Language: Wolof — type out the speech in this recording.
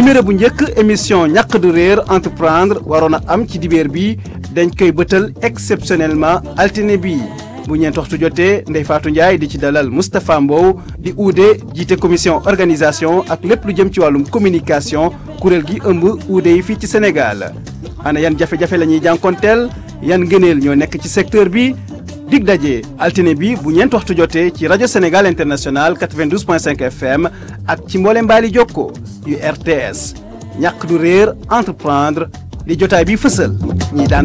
numéro bu njëkk émission ñàkk du réer entreprendre waroon a am ci dibeer bi dañ koy bëtal exceptionnellement altine bi bu ñeent waxtu jotee Ndeye Fatou Ndiaye di ci dalal Moustapha Mbow di uude jiite commission organisation ak lépp lu jëm ci wàllum communication kuréel gi ëmb uude yi fii ci Sénégal ana yan jafe-jafe la ñuy jànkonteel yan ngëneel ñoo nekk ci secteur bi dig daje altine bi bu ñeent waxtu jotee ci rajo Sénégal international 92.5 FM ak ci mboole mbaali jokko yu RTS ñàkk du réer entreprendre di jotaay bi fësal ñi daan